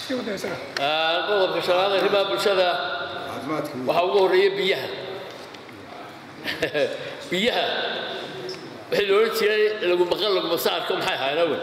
qodobka shanaad arrimaha bulshada waxaa ugu horreeya biyaha biyaha wixii la odhan jiray lagu maqan laguma saarko maxay ahaayeen awel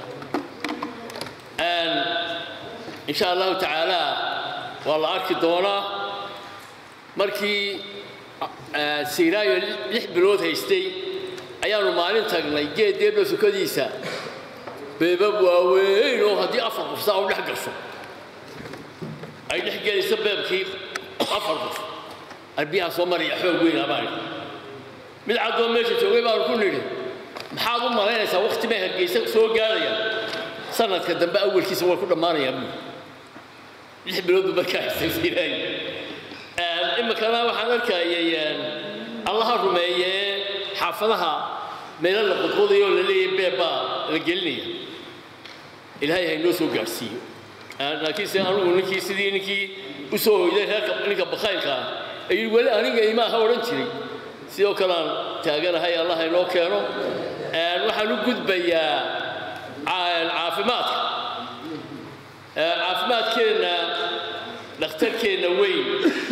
insha allahu tacaala waa la arki doonaa markii siiraayo lix bilood haystay ayaanu maalin tagnay geed deebla sukadiisa beebab waaweyn oo haddii afar qof saa u dhex gasho ay dhex gelayso beebkii afar qof arbiyaha soo maraya xoog weyn abaan mid caddoo meesha joogay baanu ku nidhi maxaad u malaynaysaa wakti bay hargeysa soo gaarayaan sanadka dambe awalkiisa waa ku dhammaanayaa buu lix bilood buu markaa xisaysiinay iminkana waxaan arkayay allaha rumeeyee xaafadaha meelo la qudqudayo la leeyahay beeb baa la gelinaya ilaahay ha inoo soo gaadhsiiyo laakiinse anugu ninkii sidii ninkii u soo hoyday reerka ninka bakhaylka ah ayuu weli aniga imaaha odhan jiray sidoo kale aan taaganahay allah ha inoo keeno waxaan u gudbayaa caafimaadka caafimaadkeenna dhakhtarkeenna weyn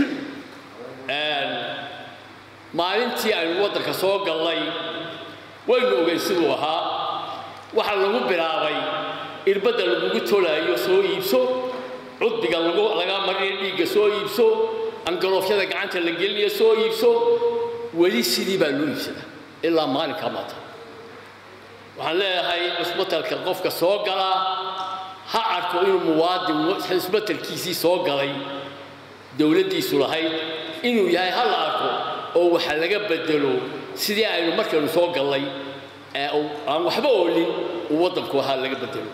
maalintii aynu waddanka soo gallay waynu ogeyn siduu ahaa waxaa lagu bilaabay irbadda lagugu tolaayo soo iibso cudbiga laga marinayo dhiigga soo iibso angaroofyada gacanta la gelinayo soo iibso weli sidii baa loo iibsadaa ilaa maalinkaa maanta waxaan leeyahay cusbatalka qofka soo galaa ha arko inuu muwaadin cusbatalkiisii soo galay dowladdiisu lahayd inuu yahay ha la arko oo waxa laga bedelo sidii aynu markaynu soo gallay aan waxba oolin uu waddanku ahaa laga bedelo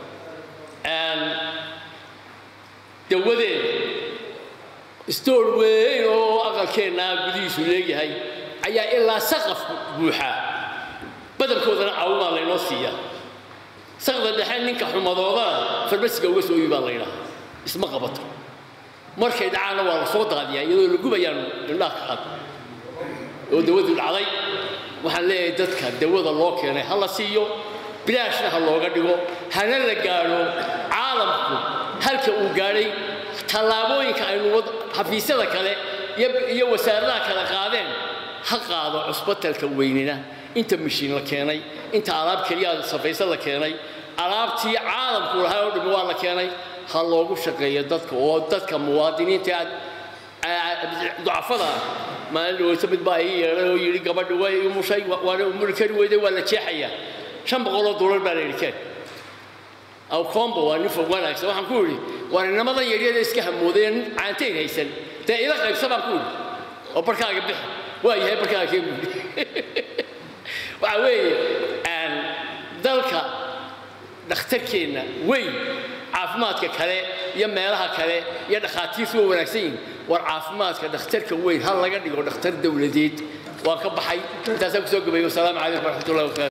dawadeeda stoor weyn oo aqalkeennaa gudihiisu leeyahay ayaa ilaa saqaf buuxaa badankoodana caawimaa laynoo siiya saqda dhexe ninka xumadoodana farmasiga uga soo iibaa laydhaha isma qabato markay dhacaana waa la soo daadiyaa iyadoo la gubayaan indhaha ka qad oo dawadu dhacday waxaan leeyahay dadka dawada loo keenay ha la siiyo bilaashna ha looga dhigo hana la gaadho caalamku halka uu gaadhay tallaabooyinka aynu xafiisyada kale iyo wasaaradaha kale qaadeen ha qaado cusbatalka weynina inta mashiin la keenay inta alaab keliya safaysa la keenay alaabtii caalamku lahaa oo dhami waa la keenay ha loogu shaqeeyo dadka oo dadka muwaadiniinta ducafada maalin dhaweyso mid baa ii yeedhay oo yidhi gabadha way umushay waana umuri kari weyday waa la jeexayaa shan boqoloo doolar baa la yidhi keen aw combo waa nin fog wanaagsan waxaan ku yidhi waa ninamadan yaryada iska hamoodeen caantayn haysan dee ila qaybsa baan ku yidhi oo barkaaga bixi waa yahay barkaaga kee buudhi waxa weeye dalka dhakhtarkeenna weyn caafimaadka kale iyo meelaha kale iyo dhakhaatiirtu waa wanaagsan yihin war caafimaadka dhakhtarka weyn ha laga dhigo dhakhtar dowladeed waan ka baxay intaasaan kusoo gabayo wasalaamu calaykum waraxmatullahi wabarakatu